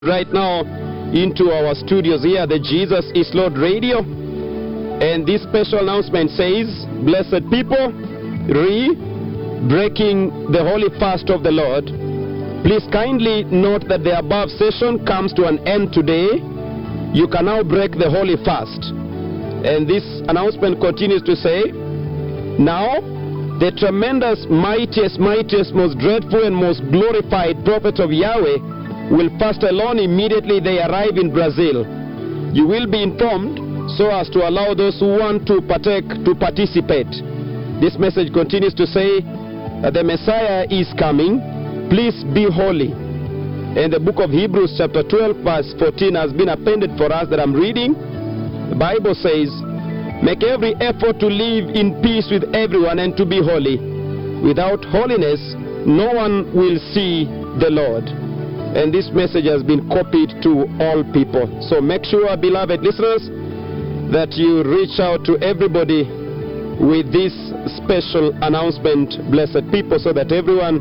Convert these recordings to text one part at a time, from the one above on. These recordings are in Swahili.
right now into our studios here, the Jesus is Lord Radio. And this special announcement says, Blessed people, re breaking the holy fast of the Lord. Please kindly note that the above session comes to an end today. You can now break the holy fast. And this announcement continues to say, Now, the tremendous, mightiest, mightiest, most dreadful, and most glorified prophet of Yahweh will fast alone immediately they arrive in Brazil. You will be informed so as to allow those who want to partake to participate. This message continues to say that the Messiah is coming. Please be holy. And the book of Hebrews, chapter 12, verse 14, has been appended for us that I'm reading. The Bible says, Make every effort to live in peace with everyone and to be holy. Without holiness, no one will see the Lord. And this message has been copied to all people. So make sure, beloved listeners, that you reach out to everybody with this special announcement, blessed people, so that everyone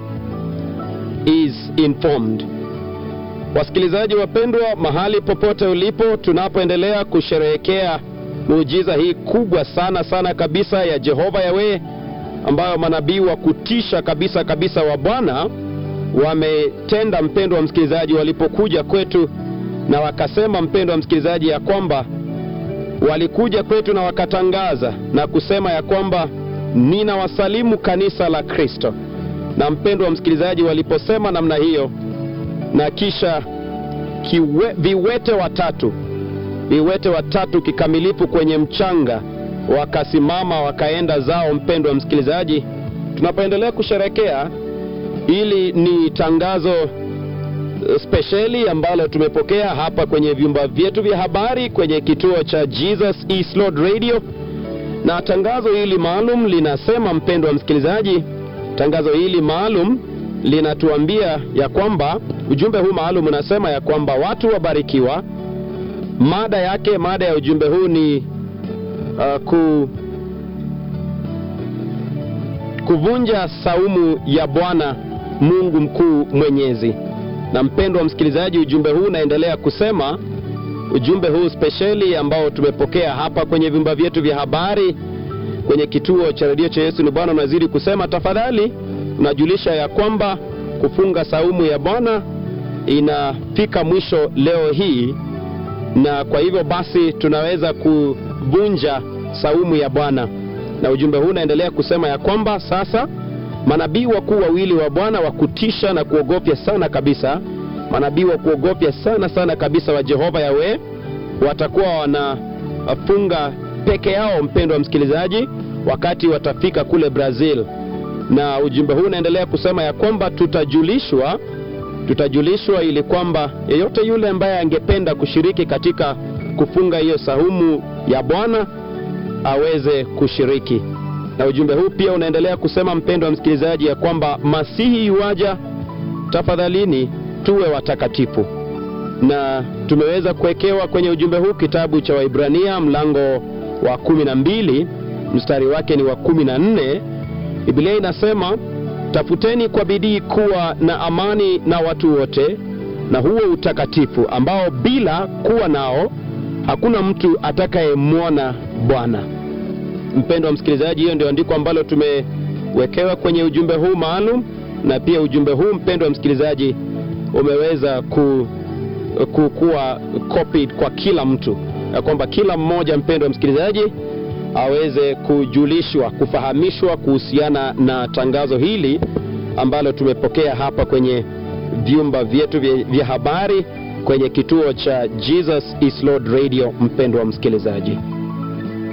is informed. Wasikilizaji wapendwa, mahali popote ulipo, tunapoendelea kusherehekea muujiza hii kubwa sana sana kabisa ya Jehova Yawe, ambayo manabii wa kutisha kabisa kabisa wa Bwana wametenda, mpendo wa msikilizaji, walipokuja kwetu na wakasema, mpendo wa msikilizaji, ya kwamba walikuja kwetu na wakatangaza na kusema ya kwamba nina wasalimu kanisa la Kristo. Na mpendo wa msikilizaji, waliposema namna hiyo, na kisha kiwe, viwete watatu viwete watatu kikamilifu kwenye mchanga wakasimama wakaenda zao. Mpendo wa msikilizaji, tunapoendelea kusherekea, ili ni tangazo spesheli ambalo tumepokea hapa kwenye vyumba vyetu vya habari kwenye kituo cha Jesus is Lord Radio, na tangazo hili maalum linasema, mpendo wa msikilizaji, tangazo hili maalum linatuambia ya kwamba ujumbe huu maalum unasema ya kwamba watu wabarikiwa Mada yake, mada ya ujumbe huu ni uh, ku, kuvunja saumu ya Bwana Mungu mkuu mwenyezi. Na mpendo wa msikilizaji, ujumbe huu unaendelea kusema, ujumbe huu spesheli ambao tumepokea hapa kwenye vyumba vyetu vya habari kwenye kituo cha redio cha Yesu ni Bwana, unazidi kusema, tafadhali unajulisha ya kwamba kufunga saumu ya Bwana inafika mwisho leo hii na kwa hivyo basi tunaweza kuvunja saumu ya Bwana. Na ujumbe huu unaendelea kusema ya kwamba sasa manabii wakuu wawili wa Bwana wa kutisha na kuogofya sana kabisa, manabii wa kuogofya sana sana kabisa wa Jehova Yawe watakuwa wanafunga peke yao, mpendo wa msikilizaji, wakati watafika kule Brazil. Na ujumbe huu unaendelea kusema ya kwamba tutajulishwa tutajulishwa ili kwamba yeyote yule ambaye angependa kushiriki katika kufunga hiyo saumu ya Bwana aweze kushiriki. Na ujumbe huu pia unaendelea kusema, mpendo wa msikilizaji, ya kwamba Masihi yuaja, tafadhalini tuwe watakatifu. Na tumeweza kuwekewa kwenye ujumbe huu kitabu cha Waibrania mlango wa kumi na mbili mstari wake ni wa kumi na nne. Biblia inasema Tafuteni kwa bidii kuwa na amani na watu wote na huo utakatifu ambao bila kuwa nao hakuna mtu atakayemwona Bwana. Mpendo wa msikilizaji, hiyo ndio andiko ambalo tumewekewa kwenye ujumbe huu maalum, na pia ujumbe huu mpendo wa msikilizaji umeweza ku, ku, kuwa copied kwa kila mtu, ya kwamba kila mmoja mpendo wa msikilizaji aweze kujulishwa kufahamishwa kuhusiana na tangazo hili ambalo tumepokea hapa kwenye vyumba vyetu vya, vya habari kwenye kituo cha Jesus is Lord Radio. Mpendwa msikilizaji